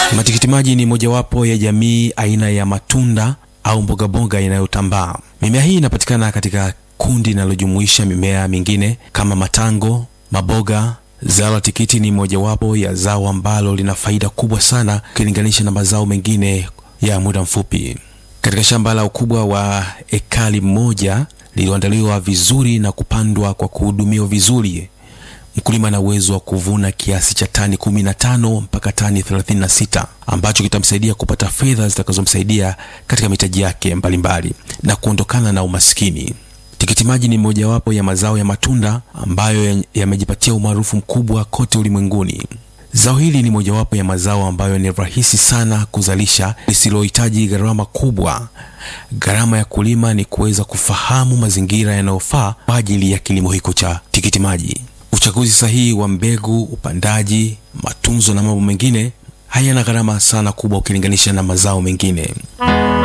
Matikiti maji ni mojawapo ya jamii aina ya matunda au mbogamboga inayotambaa. Mimea hii inapatikana katika kundi linalojumuisha mimea mingine kama matango, maboga. Zao la tikiti ni mojawapo ya zao ambalo lina faida kubwa sana ukilinganisha na mazao mengine ya muda mfupi. Katika shamba la ukubwa wa ekari moja lililoandaliwa vizuri na kupandwa kwa kuhudumiwa vizuri, mkulima ana uwezo wa kuvuna kiasi cha tani 15 mpaka tani 36 ambacho kitamsaidia kupata fedha zitakazomsaidia katika mitaji yake mbalimbali na kuondokana na umaskini. Tikiti maji ni mojawapo ya mazao ya matunda ambayo yamejipatia umaarufu mkubwa kote ulimwenguni. Zao hili ni mojawapo ya mazao ambayo ni rahisi sana kuzalisha, lisilohitaji gharama kubwa. Gharama ya kulima ni kuweza kufahamu mazingira yanayofaa kwa ajili ya kilimo hiko cha tikiti maji. Uchaguzi sahihi wa mbegu, upandaji, matunzo na mambo mengine hayana gharama sana kubwa ukilinganisha na mazao mengine.